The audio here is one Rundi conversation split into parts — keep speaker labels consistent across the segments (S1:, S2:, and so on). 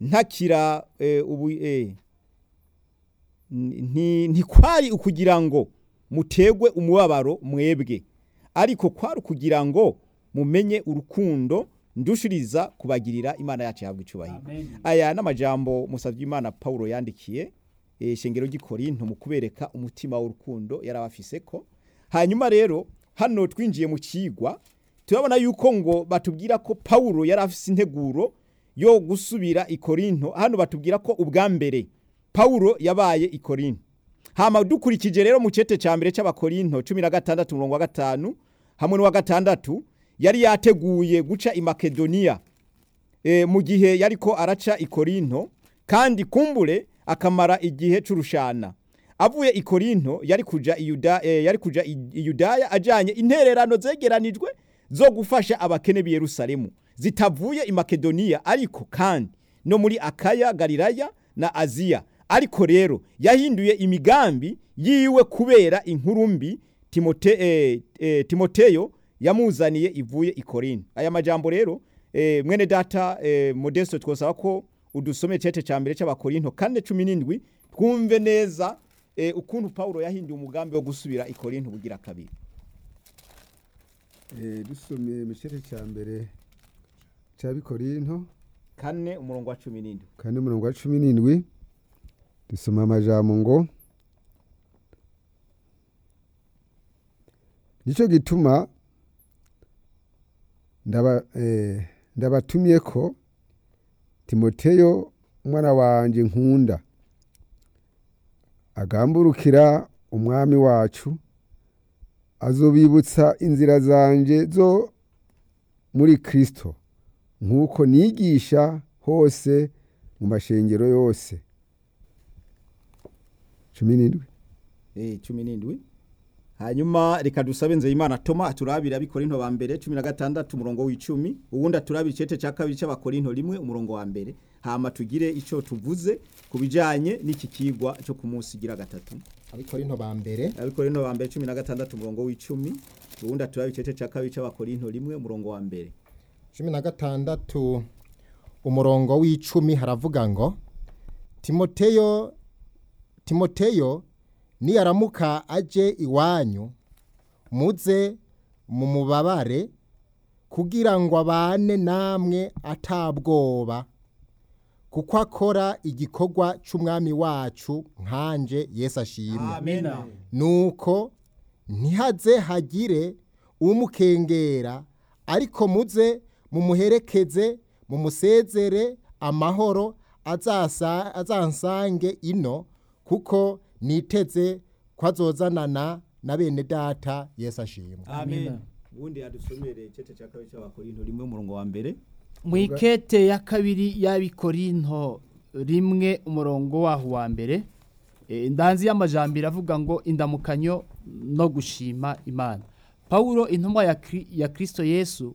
S1: ntakira eh, ubu eh, nti- ntikwari ukugira ngo mutegwe umubabaro mwebwe ariko kwari ukugira ngo mumenye urukundo ndushiriza kubagirira imana yacu yahabwa icubahiro aya n'amajambo musavye imana paulo yandikiye eh, shengero ry'ikorinto mu kubereka umutima w'urukundo yari abafise ko hanyuma rero hano twinjiye mu kigwa turabona yuko ngo batubwira ko paulo yari afise integuro yo gusubira i korinto hano batubwira ko ubwa mbere paulo yabaye i korinto hama dukurikije rero mu cete ca mbere c'abakorinto cumi na gatandatu umurongo wa gatanu hamwe n'uwa gatandatu yari yateguye guca i makedoniya e, mu gihe yariko araca i korinto kandi kumbure akamara igihe c'urushana avuye i korinto yari kuja i Yuda, e, yari kuja i i yudaya ajanye intererano zegeranijwe zo gufasha abakene b'i yerusalemu zitavuye i makedoniya ariko kandi no muri akaya galilaya na aziya ariko rero yahinduye imigambi yiwe kubera inkuru mbi Timote, eh, eh, timoteyo yamuzaniye ivuye i korinto aya majambo rero eh, mwene data eh, modesto twosaba ko udusomeye cete ca mbere c'abakorinto kane cumi n'indwi twumve neza eh, ukuntu paulo yahinduye umugambi wo gusubira i korinto bugira kabiri
S2: Eh, dusomye mu gice cya mbere cya bikorinto
S1: kane umurongo wa cumi n'indwi
S2: kane umurongo wa cumi n'indwi dusoma amajambo ngo nicyo gituma ndaba eh, ndabatumye ko timoteyo umwana wanjye nkunda agamburukira umwami wacu azobibutsa inzira zanje zo muri kristo nk'uko nigisha hose mu mashengero yose cumi n'indwi
S1: eh, cumi n'indwi hanyuma reka dusabe nzeyimana toma aturabira abikorinto ba mbere cumi na gatandatu umurongo w'icumi uwundi aturabira icete ca kabiri c'abakorinto rimwe umurongo wa mbere hama tugire ico tuvuze ku bijanye n'iki kigwa co ku munsi gira gatatu
S3: abikorinto ba mbere
S1: abikorinto ba mbere cumi na gatandatu umurongo w'icumi uwundi aturabira icete ca kabiri c'abakorinto rimwe umurongo wa mbere
S3: cumi na gatandatu umurongo w'icumi haravuga ngo timoteyo timoteyo niyaramuka aje iwanyu muze mumubabare kugira ngo abane namwe atabwoba kuko akora igikorwa c'umwami wacu nkanje yesu ashimwe
S1: amena
S3: nuko ntihaze hagire umukengera ariko muze mumuherekeze mumusezere amahoro azasa- azansange ino kuko niteze ko azozanana na bene data yesu ashimwe
S1: amen uwundi yadusomere icete ca kabiri c'abakorinto rimwe umurongo wa mbere
S4: mu ikete ya kabiri y'abikorinto rimwe umurongo waho wa mbere eh, indanzi y'amajambere avuga ngo indamukanyo no gushima imana pawulo intumwa ya, Kri- ya kristo yesu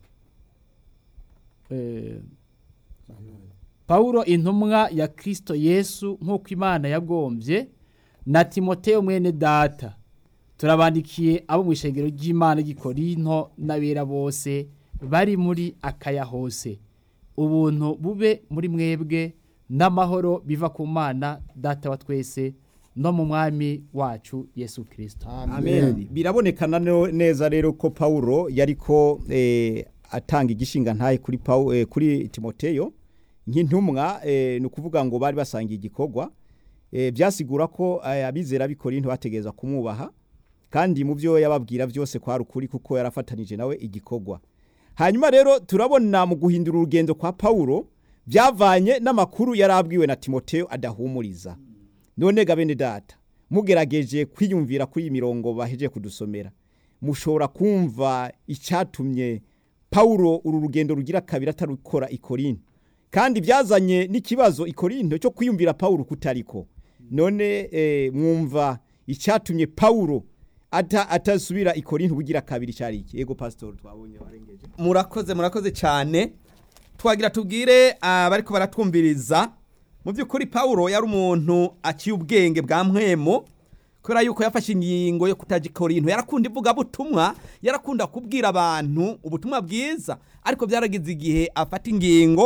S4: eh, pawulo intumwa ya kristo yesu nk'uko imana yagombye na timoteyo mwene data turabandikiye abo mu ishengero ry'imana ry'ikorinto n'abera bose bari muri akaya hose ubuntu bube muri mwebwe n'amahoro biva ku mana data wa twese no mu mwami wacu yesu kirisito
S1: amen birabonekana no- neza rero ko paulo yariko eh, atanga igishinga ntaye kuri, Pawu- eh, kuri timoteyo nk'intumwa eh, ni ukuvuga ngo bari basangiye igikorwa eh, byasigura ko eh, abizera b'ikorinto bategereza kumwubaha kandi mu byo yababwira byose kwari ukuri kuko yarafatanije nawe igikorwa hanyuma rero turabona mu guhindura urugendo kwa paulo byavanye n'amakuru yari abwiwe na timoteyo adahumuriza none ga bene data mugerageje kwiyumvira kuri iyi mirongo baheje kudusomera mushobora kumva icyatumye paulo uru rugendo rugira kabiri atarukora i korinto kandi byazanye n'ikibazo i korinto cyo kwiyumvira paulo kutariko none eh, mwumva icyatumye paulo ata atasubira i korinto bugira kabiri cyari iki ego pastor twabonye warengeje
S5: murakoze murakoze cyane twagira tubwire abariko baratwumviriza mu by'ukuri pawulo yari umuntu aciye ubwenge bwa mwemo kubera yuko yafashe ingingo yo kutaja i korinto yarakunda ivugabutumwa yarakunda kubwira abantu ubutumwa bwiza ariko byaragize igihe afata ingingo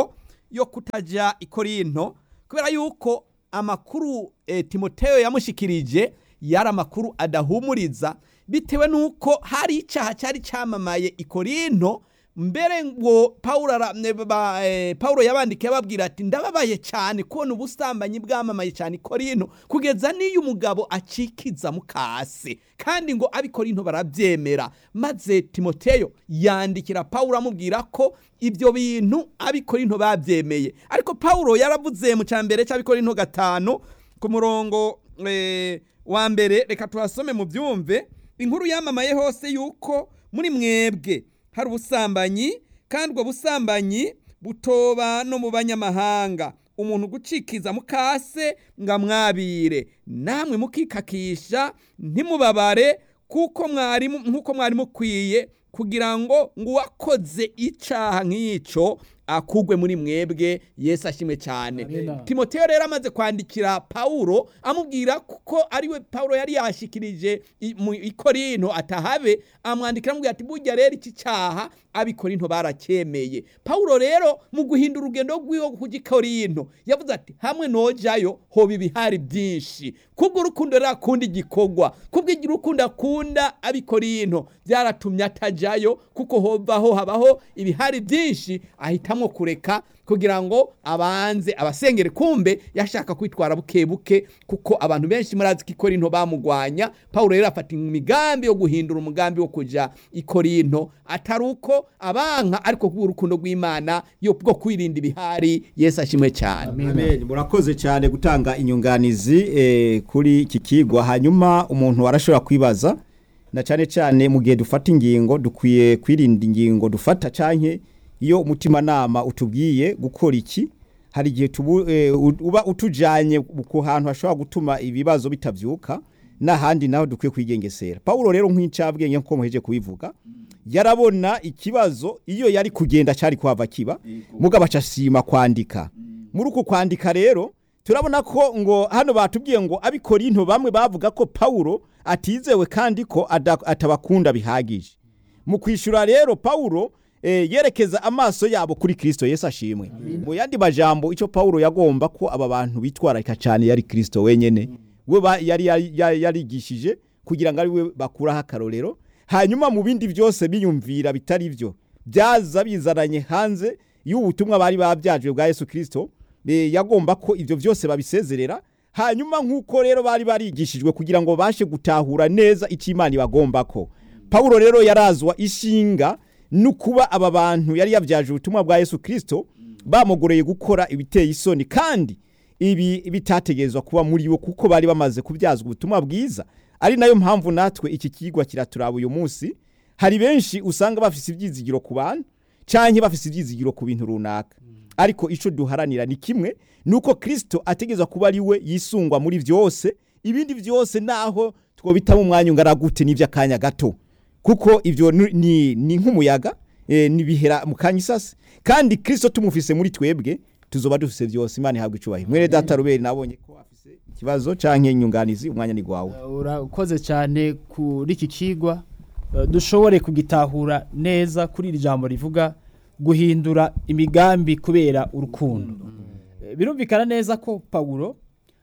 S5: yo kutajya i korinto kubera yuko amakuru eh, timoteyo yamushikirije yari amakuru adahumuriza bitewe n'uko hari icyaha cyari cyamamaye i korinto mbere ngo pawulo ara- ne- ba- eh, pawulo yabandikiye ababwira ati ndababaye cyane kubona ubusambanyi bwamamaye cyane i korinto kugeza n'iyo umugabo acikiza mukase kandi ngo ab'i korinto barabyemera maze timoteyo yandikira pawulo amubwira ko ibyo bintu ab'i korinto babyemeye ariko pawulo yaravuze mu cya mbere cy'ab'i korinto gatanu ku murongo eh, wa mbere reka tuhasome mu byumve inkuru yamamaye hose yuko muri mwebwe hari ubusambanyi kandi ubwo busambanyi butoba no mu banyamahanga umuntu gucikiza mukase ngo amwabire namwe mukikakisha ntimubabare kuko mwari mu- nk'uko mwari mukwiye kugira ngo ngo uwakoze icyaha nk'icyo akugwe muri mwebwe yesu ashimwe cyane
S4: Amina.
S5: timoteyo rero amaze kwandikira pawulo amubwira kuko ariwe pawulo yari yashikirije i- mu ikorinto atahabe amwandikira amubwira ati burya rero iki cyaha abikorinto baracyemeye pawulo rero mu guhindura urugendo rw'iwe kujya ikorinto yavuze ati hamwe nojayo hoba ibihari byinshi kubwo urukundo rero akunda igikorwa kubwo urukundo akunda abikorinto byaratumye atajyayo kuko hovaho habaho ibihari byinshi ahitamwo kureka kugira ngo abanze abasengere kumbe yashaka kwitwara buke buke kuko abantu benshi murazi ko ikorinto bamugwanya pawulo rero afata imigambi yo guhindura umugambi wo kujya ikorinto atari uko abanka ariko kubwo urukundo rw'imana yo bwo kwirinda ibihari yesu ashimwe cyane
S1: Amen. Murakoze cyane gutanga inyunganizi eh, kuri iki kigwa hanyuma umuntu arashobora kwibaza na cyane cyane mu gihe dufata ingingo dukwiye kwirinda ingingo dufata canke iyo umutima nama utubwiye gukora iki hari igihe tubu, eh, u- uba utujanye ku hantu hashobora gutuma ibibazo bitavyuka n'ahandi naho dukwiye kwigengesera Paulo rero nk'incabwenge nko muheje kubivuga yarabona ikibazo iyo yari kugenda cyari kuhava kiba mugabo acasima kwandika muri uku kwandika rero turabona ko ngo hano batubwiye ngo abikorinto bamwe bavuga ko Paulo atizewe kandi ko ada- atabakunda bihagije mu kwishura rero Paulo eh, yerekeza amaso yabo kuri Kristo Yesu ashimwe mu yandi majambo ico Paulo yagomba ko aba bantu bitwararika cyane yari Kristo wenyene we ba- yari yari- yari- yarigishije kugira ngo ari we bakuraho akarorero hanyuma mu bindi byose biyumvira bitari byo byaza bizananye hanze y'ubutumwa bari babyajwe bwa Yesu Kristo eh, yagomba ko ibyo byose babisezerera hanyuma nk'uko rero bari barigishijwe kugira ngo bashe gutahura neza icyo Imana ibagomba ko Paulo rero yarazwa ishinga no kuba aba bantu yari yabyaje ubutumwa bwa Yesu Kristo bamugoreye gukora ibiteye isoni kandi ibi bitategerezwa kuba muri bo kuko bari bamaze kubyazwa ubutumwa bwiza ari nayo mpamvu natwe iki kigwa kiraturaba uyu munsi hari benshi usanga bafise ibyizigiro ku bantu canke bafise ibyizigiro ku bintu runaka ariko ico duharanira ni kimwe nuko Kristo ategerezwa kuba ari we yisungwa muri vyose ibindi vyose naho twobitamo umwanya ungana gute n'ivy'akanya gato kuko ivyo ni- ni, ni nk'umuyaga eh, nibihera mu kanya isase kandi Kristo tumufise muri twebwe tuzoba dufise vyose imana ihabwa icubahiro mwene data ruberi nabonye ko afise ikibazo canke inyunganizi umwanya ni gwawe
S4: urakoze cyane kuri iki kigwa eh, dushobore kugitahura neza kuri iri jambo rivuga guhindura imigambi kubera urukundo Eh, birumvikana neza ko pawulo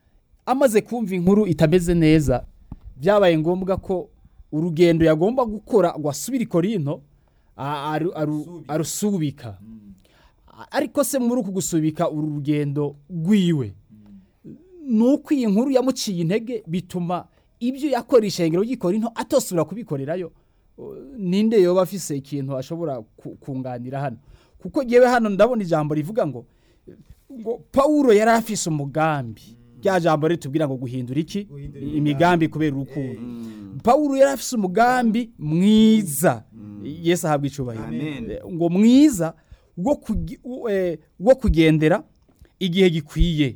S4: amaze kumva inkuru itameze neza byabaye ngombwa ko urugendo yagomba gukora ngo asubire i korinto a- aru- aru- arusubika ariko se muri uku gusubika uru rugendo rwiwe nuko iyi nkuru yamuciye intege bituma ibyo yakora ishengero ry'ikorinto atosubira kubikorerayo Uh, ninde yoba afise ikintu ashobora ku- kunganira hano kuko yewe hano ndabona ijambo rivuga ngo ngo Paulo yari afise umugambi rya jambo ritubwira ngo guhindura iki imigambi kubera urukundo Paulo yari afise umugambi mwiza Yesu ahabwa icubahiro
S5: Amen.
S4: Eh, ngo mwiza wo kugi- wo, eh, wo kugendera igihe gikwiye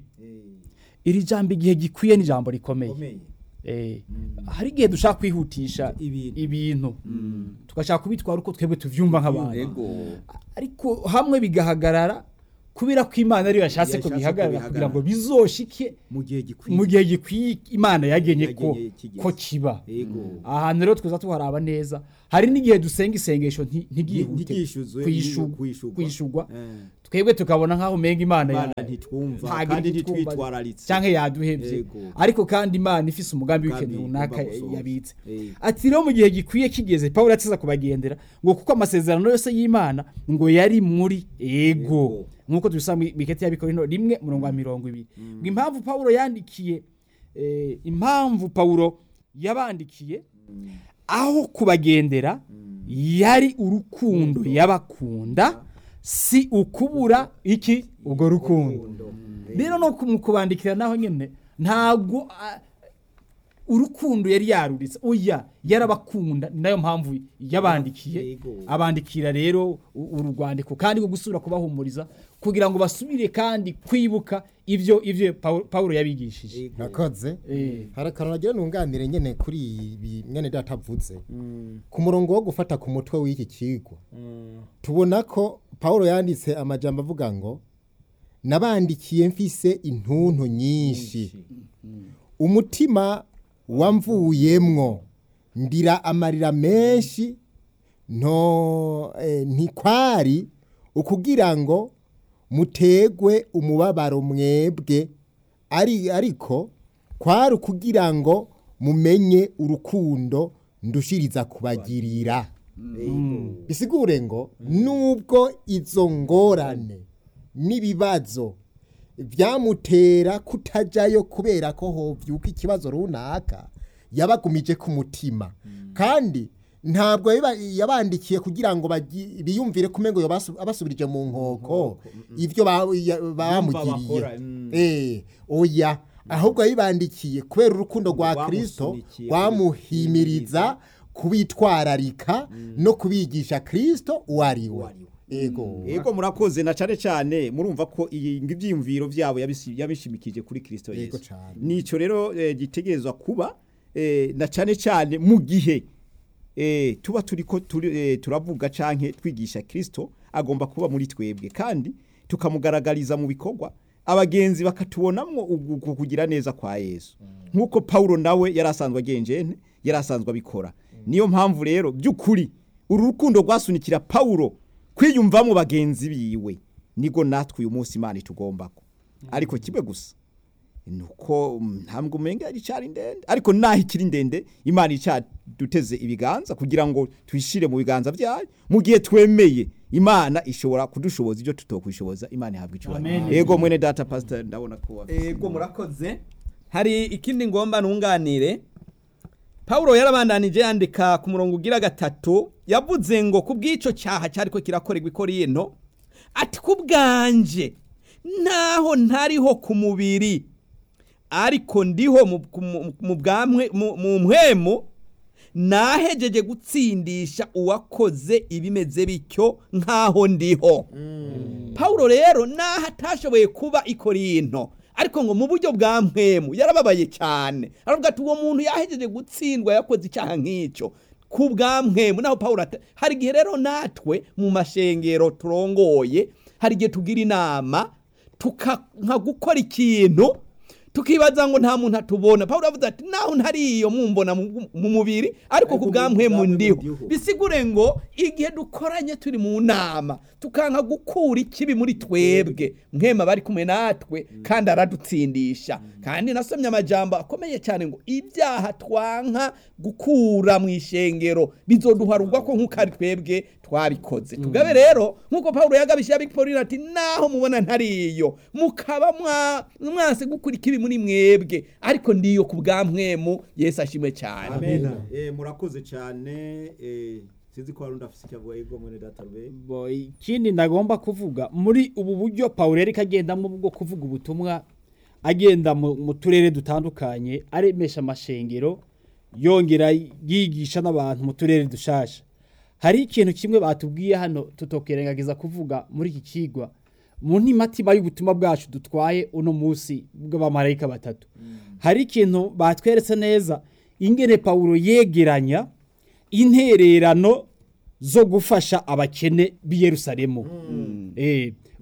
S4: iri jambo igihe gikwiye ni ijambo rikomeye Eh, hari igihe dushaka kwihutisha
S1: Ibintu.
S4: ibintu tugashaka kubitwara uko twebwe tuvyumva nk'abantu
S5: Yego.
S4: ariko hamwe bigahagarara kubera ko imana ariyo yashatse ko
S1: Yashatse ko
S4: bihagarara
S1: bihagarara.
S4: kugira ngo bizoshike
S1: mu gihe gikwiye
S4: mu gihe gikwiye imana yagenye ko
S1: Yagenye kigeze.
S4: ko kiba
S1: Yego.
S4: ahantu rero twiza tuharaba neza hari n'igihe dusenga isengesho nti- ntigihute
S1: Ntiryishuzwe,
S4: kwishurwa-
S1: kwishurwa.
S4: kwishurwa
S1: Eh.
S4: twebwe tukabona nk'aho umenga imana
S1: Imana
S4: ya-
S1: ntitwumva
S4: ntago
S1: kandi
S4: iri kutwumva,
S1: ntitwitwararitse
S4: canke yaduhevye
S1: Yego.
S4: ariko kandi imana ifise umugambi
S1: Umugambi
S4: w'ikintu runaka
S1: igomba gusohoza.
S4: yabitse
S1: Yego.
S4: ati rero mu gihe gikwiye kigeze pawulo atiza kubagendera ngo kuko amasezerano yose y'imana ngo yari muri ego
S1: Ego.
S4: nk'uko tubisaba mu miketi y'abikorino rimwe umurongo wa mirongo ibiri ngo impamvu pawulo yandikiye eh, impamvu pawulo yabandikiye aho kubagendera yari urukundo yabakunda si ukubura iki ubwo rukundo rero no ku- mu kubandikira naho nyine ntabwo ah, urukundo yari yaruritse oya yarabakunda ni nayo mpamvu yabandikiye
S1: Yego.
S4: abandikira rero u- uru rwandiko kandi rwo gusubira kubahumuriza kugira ngo basubire kandi kwibuka ibyo ibyo Paul- pawulo yabigishije
S3: nakoze
S4: Eh.
S3: hari akantu nagira nunganire nyene kuri ibi mwene data avuze ku murongo wo gufata ku mutwe w'iki kigo tubona ko pawulo yanditse amajambo avuga ngo nabandikiye mfise intuntu nyinshi umutima wamvuyemwo ndira amarira menshi nto eh, ntikwari ukugira ngo mutegwe umubabaro mwebwe ari ariko kwari ukugira ngo mumenye urukundo ndushiriza kubagirira bisigure ngo nubwo izo ngorane n'ibibazo byamutera kutajyayo kubera ko hovyuka ikibazo runaka yabagumije ku mutima kandi ntabwo yabiba- yabandikiye kugira ngo bagi- biyumvire ko umengo yobasu- abasubirije mu nkoko ibyo ba- ya- bamugiriye
S1: bakora, mm.
S3: Eh, oya ahubwo yabibandikiye kubera urukundo rwa kristo
S1: Rwamusunikiye,
S3: rwamuhimiriza kubitwararika no kubigisha kristo uwo ari we ego
S1: Ego murakoze na cane cane murumva ko iyi ngo ivyiyumviro vyabo yabisi- yabishimikije kuri Kristo
S3: Yego
S1: Yesu.
S3: cane.
S1: Nico rero eh, gitegerezwa kuba eh, na cane cane mu gihe eh, tuba turiko turi, eh, turavuga canke twigisha Kristo agomba kuba muri twebwe kandi tukamugaragariza mu bikorwa abagenzi bakatubonamwo ugu- uku kugira neza kwa Yesu nkuko Paulo nawe yarasanzwe agenjene yarasanzwe abikora niyo mpamvu rero by'ukuri uru rukundo rwasunikira Paulo kwiyumvamo bagenzi biwe nigo natwe uyu munsi Imana itugombako ariko kimwe gusa nuko ntambwe umenga yari cyari ndende ariko naho ikiri ndende Imana icaduteze ibiganza kugira ngo twishire mu biganza byayo mu gihe twemeye Imana ishobora kudushoboza ibyo tutokwishoboza Imana ihabwa icyubahiro
S4: Amen.
S1: yego mwene data pastor ndabona ko wafise
S5: ego murakoze hari ikindi ngomba nunganire Paulo yarabandanije yandika ku murongo ugira gatatu yavuze ngo ku bw'ico cyaha cyariko kirakorerwa ikorino ati ku bwanje naho ntariho ku mubiri ariko ndiho mu- ku- mu- mu bwamwe mu mu mpwemu nahejeje gutsindisha uwakoze ibimeze bityo nk'aho ndiho Paulo rero naho atashoboye kuba ikorinto ariko ngo mu buryo bwa mpwemu yarababaye cyane aravuga ati uwo muntu yahejeje gutsindwa yakoze icyaha nk'icyo ku bwa mpwemu naho Paulo ata- hari igihe rero natwe mu mashengero turongoye hari igihe tugira inama tukanka gukora ikintu tukibaza ngo nta muntu atubona Paulo avuze ati naho ntariyo mumbona mu mu mubiri ariko ku bwa mpwemu ndiho bisigure ngo igihe dukoranye turi mu nama tukanka gukura ikibi muri twebwe mwema bari kumwe natwe kandi aradutsindisha kandi nasomye amajambo akomeye cyane ngo ibyaha twanka gukura mu ishengero bizoduharugwa ko nk'uko ari twebwe twabikoze tugabe rero nk'uko Paulo yagabishije abikorera ati naho mubona ntariyo mukaba mwa- mwanse gukura ikibi muri mwebwe ariko ndiyo ku bwa mwemu Yesu ashimwe cyane
S1: Amen. Eh murakoze cyane eh sinzi ko hari undi afise icyo avuga yego mwene data rube
S4: Bo, ikindi ndagomba kuvuga muri ubu buryo Paulo yariko agendamo bwo kuvuga ubutumwa agenda mu mu turere dutandukanye aremesha amashengero yongera yigisha n'abantu mu turere dushasha hari ikintu kimwe batubwiye hano tutokerengagiza kuvuga muri iki kigwa mu ntimatima y'ubutumwa bwacu dutwaye uno munsi bw'abamarayika batatu hari ikintu batweretse neza ingene Paulo yegeranya intererano zo gufasha abakene b'i Yerusalemu. Eh,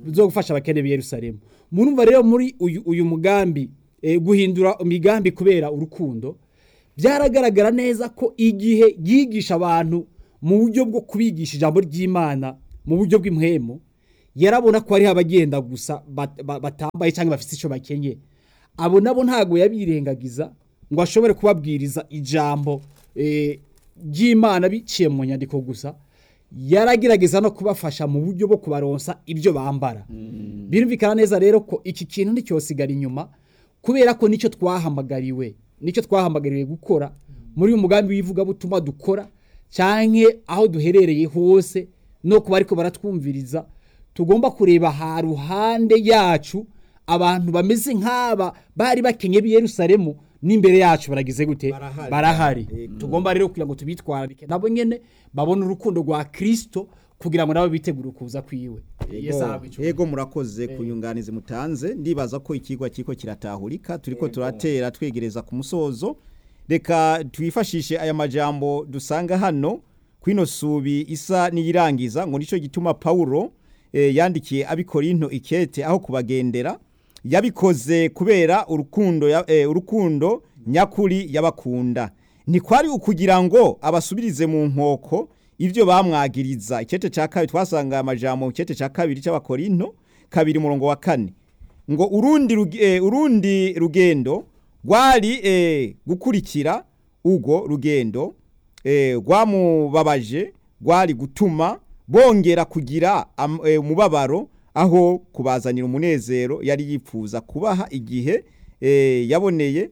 S4: zo gufasha abakene b'i Yerusalemu murumva rero muri uyu, uyu mugambi eh, guhindura imigambi kubera urukundo byaragaragara neza ko igihe yigisha abantu mu buryo bwo kubigisha ijambo ry'Imana mu buryo bw'impwemu yarabona ko hariho abagenda gusa bat- ba- batambaye cyangwa bafite icyo bakenye abo nabo ntabwo yabirengagiza ngo ashobore kubabwiriza ijambo eh, ry'Imana biciye mu nyandiko gusa yaragerageza no kubafasha mu buryo bwo kubaronsa ibyo bambara birumvikana neza rero ko iki kintu nticyosigara inyuma kubera ko nicyo twahamagariwe nicyo twahamagariwe gukora muri uyu mugambi w'ivugabutumwa dukora cyangwa aho duherereye hose no kuba ariko baratwumviriza tugomba kureba ha ruhande yacu abantu bameze nk'aba bari bakenye b'i Yerusalemu n'imbere yacu baragize gute
S1: Barahari.
S4: barahari
S1: Yego.
S4: tugomba rero kugira ngo tubitwararike nabo nyene babone urukundo rwa Kristo kugira ngo nabo bitegure ukuza kwiwe Yesu ahabwe icyubahiro.
S1: yego murakoze ku nyunganizi mutanze ndibaza ko ikigwa kiko kiratahurika turiko turatera twegereza ku musozo reka twifashishe aya majambo dusanga hano kwino subi isa niyirangiza ngo nico gituma Paulo eh, yandikiye abikorinto ikete aho kubagendera yabikoze kubera urukundo ya, eh, urukundo nyakuri yabakunda ntikwari ukugira ngo abasubirize mu nkoko ibyo bamwagiriza ikete cya kabiri twasanga amajambo mu kete cya kabiri cy'abakorinto kabiri murongo wa kane ngo urundi ruge- eh, urundi rugendo rwari eh, gukurikira ubwo rugendo eh, rwamubabaje rwari gutuma bongera kugira am- eh, umubabaro aho kubazanira umunezero yari yifuza kubaha igihe eh, yaboneye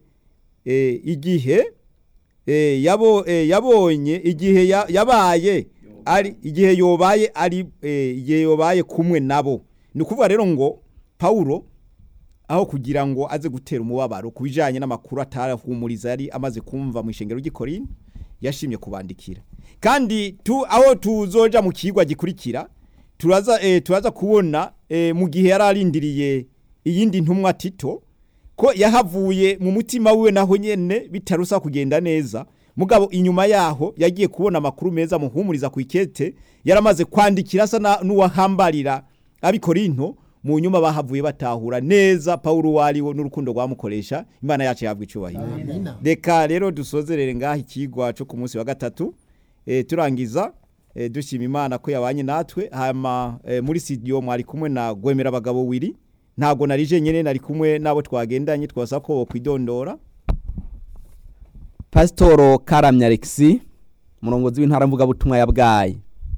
S1: eh, igihe eh, yabo eh, yabonye igihe ya- yabaye ari igihe yobaye ari eh, igihe yobaye kumwe nabo ni ukuvuga rero ngo Paulo aho kugira ngo aze gutera umubabaro ku bijyanye n'amakuru atarahumuriza yari amaze kumva mu ishengero ry'ikorini yashimye kubandikira kandi tu, aho tuzoja mu kigwa gikurikira turaza, eh, turaza kubona eh, mu gihe yari arindiriye iyindi ntumwa tito ko yahavuye mu mutima wiwe naho nyene bitarusa kugenda neza mugabo inyuma yaho yagiye kubona amakuru meza muhumuriza ku ikete yaramaze kwandikira asa na- n'uwahambarira abikorinto mu nyuma bahavuye batahura neza Paulo wariwo n'urukundo rwamukoresha imana yacu yabwa icubahiro
S3: Amina.
S1: reka rero dusozerere ngaha ikigwa cyo ku munsi wa gatatu e, turangiza e, dushima imana ko yabanye natwe hama e, muri studio mwari kumwe na gwemera abagabo wiri ntago nari jenyene nari kumwe nabo twagendanye twasaba ko bokwidondora
S5: pasitoro karamya alexi umurongozi w'intara mvugabutumwa ya bwayi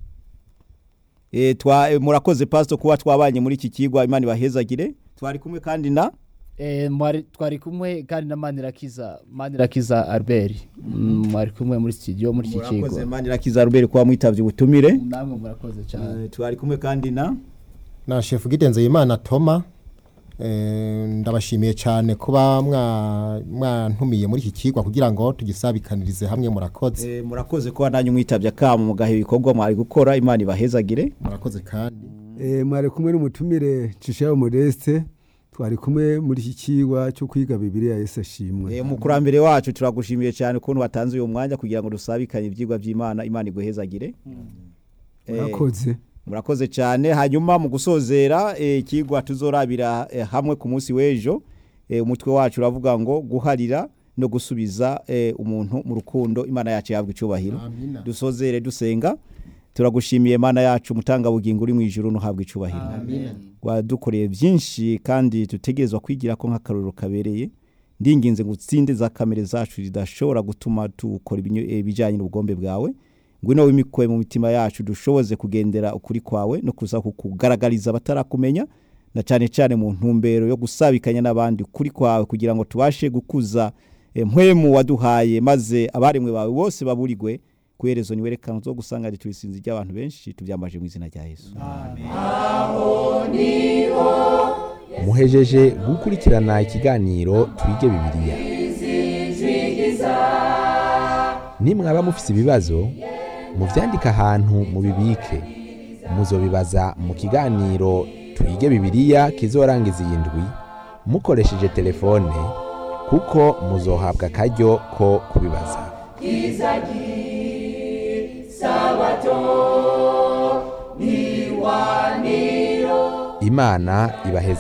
S1: e, twa e, murakoze pastor kuba twabanye muri iki kigwa imana ibahezagire twari kumwe kandi na
S4: Eh, mwari- twari kumwe kandi na manirakiza manirakiza albert Mm, mwari kumwe muri studio muri iki
S1: murakoze
S4: kigo
S1: manirakiza Robert kuba mwitavye ubutumire
S4: namwe murakoze cyane
S1: e, twari kumwe kandi na
S3: na shefu gidenze imana toma eh, ndabashimiye cyane kuba mwa- mwantumiye muri iki kigwa kugira ngo tugisabikanirize hamwe murakoze
S1: e, murakoze kuba nanyu mwitavye akamo mugahe ibikorwa mwari gukora imana ibahezagire
S3: murakoze kandi
S2: Eh, mwari kumwe n'umutumire Cishayo Modeste twari kumwe muri iki kigwa cyo kwiga Bibiliya Yesu ashimwe
S1: E, mukurambere wacu turagushimiye cyane ukuntu watanze uyu mwanya kugira ngo dusabikanye ibyigwa by'Imana Imana iguhezagire Eh,
S2: murakoze
S1: murakoze cyane hanyuma mu gusozera eh, ikigwa tuzorabira eh, hamwe ku munsi w'ejo eh, umutwe wacu uravuga ngo guharira no gusubiza eh, umuntu mu rukundo Imana yacu yabwa icubahiro
S3: Amina.
S1: dusozere dusenga turagushimiye Imana yacu mutanga bugingo uri mu ijuru no habwa icubahiro wadukoreye byinshi kandi dutegerezwa kwigira ko nk'akarorero kabereye ndinginze ngo utsinde za kamere zacu zidashobora gutuma dukora ibinyo- eh, ibijyanye n'ubugombe bwawe ngwino wimikoye mu mitima yacu dushoboze kugendera ukuri kwawe no kuza kukugaragariza abatarakumenya na cyane cyane mu ntumbero yo gusabikanya n'abandi ukuri kwawe kugira ngo tubashe gukuza eh, mpwemu waduhaye maze abaremwe bawe bose baburigwe ku iherezo niwerekana zo gusanga ari turisinzi ry'abantu benshi tubyambaje mu izina rya yesu
S6: muhejeje gukurikirana ikiganiro twige bibiliya nimwaba mufise ibibazo muvyandike ahantu mubibike muzobibaza mu kiganiro twige bibiliya kizorangiza iyi ndwi mukoresheje telefone kuko muzohabwa akaryo ko kubibaza imana ibaheze